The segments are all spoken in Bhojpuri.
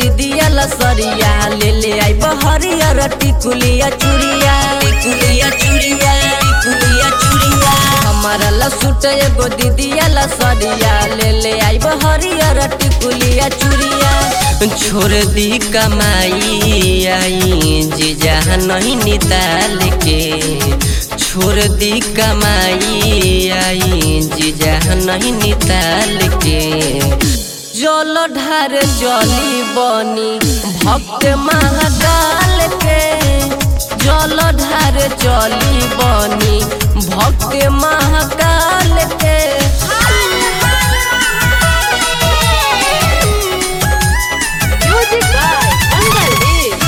दीदिया लसरिया ले ले आई बहरिया टिकुलिया चूड़िया टिकुलिया चूड़िया टिकुलिया चूड़िया हमारा लसूट एगो दीदिया लसरिया ले ले आई बहरिया टिकुलिया चूड़िया छोड़ दी कमाई आई जीजा नहीं निताल के छोड़ दी कमाई आई जीजा नहीं निताल के जल ढार जली बनी भक्त महाकाल के जल ढार जली बनी भक्त महाकाल के Music by Angal Deep.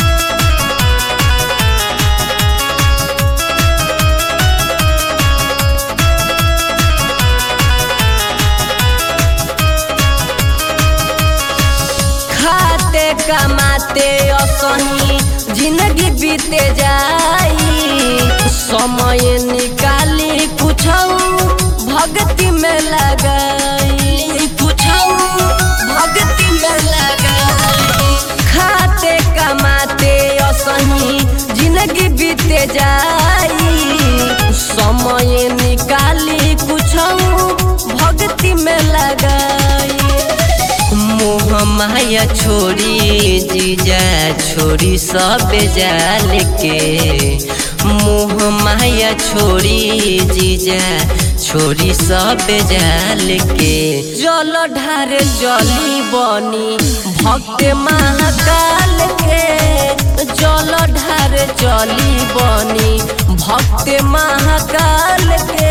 खाते कमाते असही जिंदगी बीते जाई समय निकाली कुछ भक्ति में लगाई कुछ भक्ति में लगाई खाते कमाते असही जिंदगी बीते जाई समय निकाली कुछ भक्ति में लगाई मोह माया छोड़ी जीजा छोड़ी सब जाल के मोह माया छोड़ी जीजा छोड़ी सब जाल के जल ढार जली बनी भक्त महाकाल के जल ढार जली बनी भक्त महाकाल के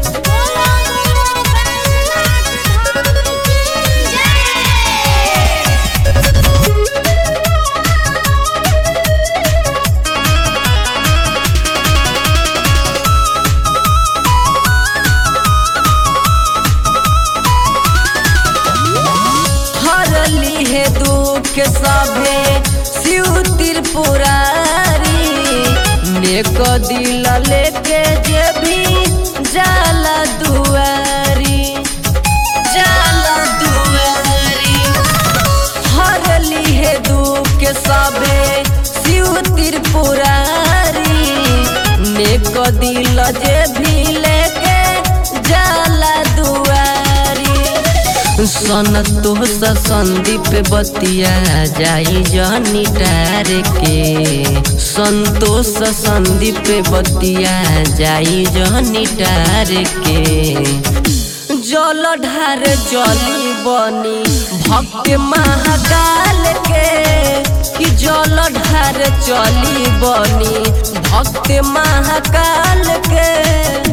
हरली है दुख सभे शिव त्रिपुरारी नेक दिल लेके जे भी जाला दुआरी जाला दुआरी हरली है दुख सभे शिव त्रिपुरारी नेक दिल जे भी लेके जाला दुआरी संतोष संदीप बतिया जाई जनी टार के संतोष संदीप बतिया जाई जनी टार के जल ढार जली बनी भक्त महाकाल के कि जल ढार चली बनी भक्त महाकाल के